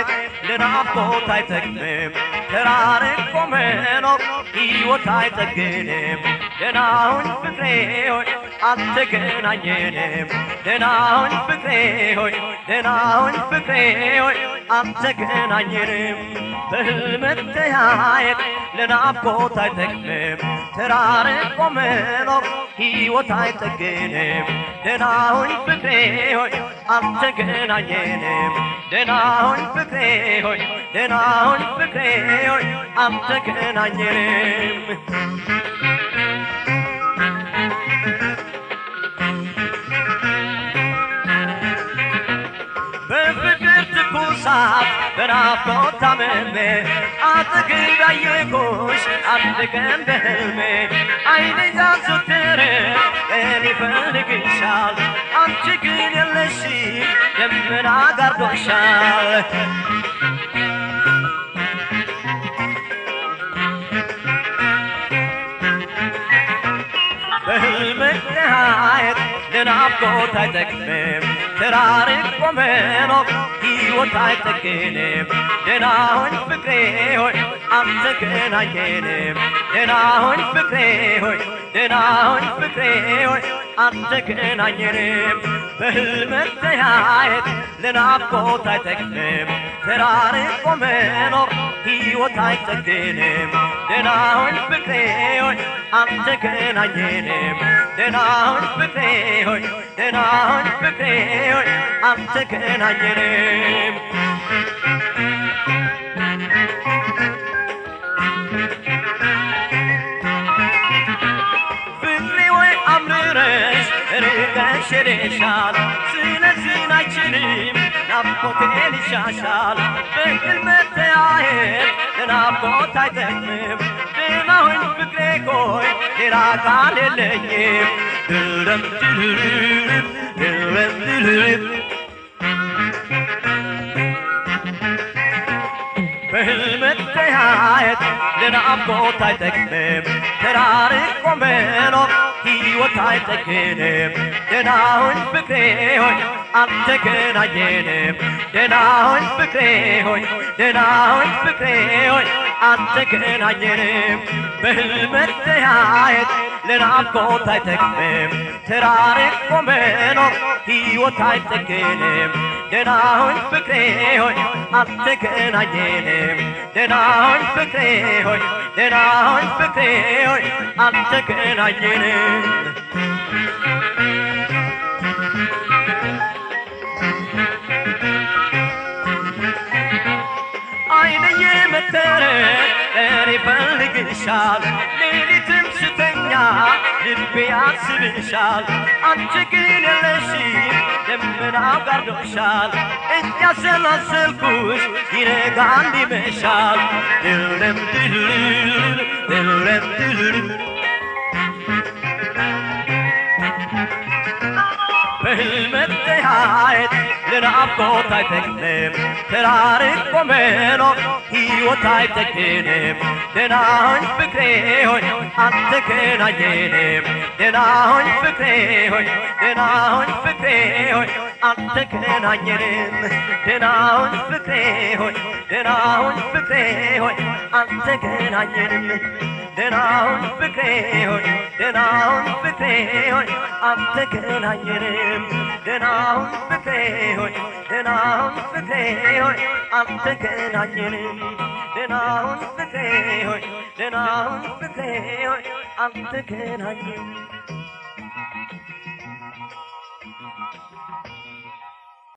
ለናፍቆት አይጠቅምም ተራርቆ መኖር ሕይወት አይጠግንም ደናሁን ፍቅሬ ሆይ አልተገናኘንም ደናሁን ፍቅሬ ሆይ ደናሁን ፍቅሬ ሆይ አልተገናኘንም በህልም መተያየት ለናፍቆት አይጠቅምም ተራርቆ መኖር ሕይወት አይጠግንም ደናሁን ፍቅሬ ሆይ አልተገናኘንም ደናሁን ፍቅሬ ሆይ ደናሁን ፍቅሬ ሆይ አልተገናኘንም በፍቅር ትኩሳት በናፍቆት ታምሜ አጠገብ ያየሁሽ አንድ ቀን በህልሜ አይኔ ያዘወትር ቀን ይፈልግሻል አንቺ ግን የለሽ ደመና ጋርዶሻል በህልም መተያየት ለናፍቆት አይጠቅምም ተራርቆ መኖር ሕይወት አይጠግንም ደናሁን ፍቅሬ ሆይ አልተገናኘንም ደናሁን ፍቅሬ ሆይ ደናሁን ፍቅሬ ሆይ አልተገናኘንም በህልም መተያየት ለናፍቆት አይጠቅምም ተራርቆ መኖር ሕይወት አይጠግንም ደናሁን ፍቅሬ ሆይ አልተገናኘንም ደናሁን ፍቅሬ ሆይ ደናሁን ፍቅሬ ሆይ አልተገናኘንም ፍቅሬ ወይ አምርረሽ ርቀሽ ሄደሻል ስለዚህ አይችልም ናፍቆቴን ይሻሻል በህልም መተያየት ለናፍቆት አይጠቅምም ደናሁን ፍቅሬ ቆይ ሌላ ቃል የለኝም ድረም ድርብ ድረም ድርብ በህልም መተያየት ለናፍቆት አይጠቅምም ተራርቆ መኖር ሕይወት አይጠግንም ደናሁን ፍቅሬ ሆይ አልተገናኘንም ደናሁን ፍቅሬ ሆይ ደናሁን ፍቅሬ ሆይ አልተገናኘንም በህልም መተያየት ለናፍቆት አይጠቅምም ተራርቆ መኖር ሕይወት አይጠግንም ደናሁን ፍቅሬ ሆይ አልተገናኘንም ደናሁን ፍቅሬ ሆይ ደናሁን ፍቅሬ ሆይ አልተገናኘንም አይነዬ መተረ እኔ ፈልግሻል ሌሊትም ስተኛ ልቤ ያስብሻል አንቺ ግን የለሽም ደመናው ጋርዶሻል እያሰላሰልኩሽ ይነጋል ይመሻል ድለም ድልል ድለም ድልል በህልም መተያየት ለናፍቆት አይጠቅምም ተራርቆ መኖር ሕይወት አይጠግንም ደናሁን ፍቅሬ ሆይ አልተገናኘንም ደናሁን ፍቅሬ ሆይ ደናሁን ፍቅሬ ሆይ አልተገናኘንም ደናሁን ፍቅሬ ሆይ ደናሁን ፍቅሬ ሆይ አልተገናኘንም ደናሁን ፍቅሬ ሆይ ደናሁን ፍቅሬ ሆይ አልተገናኘንም ደናሁን ፍቅሬ ሆይ ደናሁን ፍቅሬ ሆይ አልተገናኘንም ደናሁን ፍቅሬ ሆይ ደናሁን ፍቅሬ ሆይ አልተገናኘንም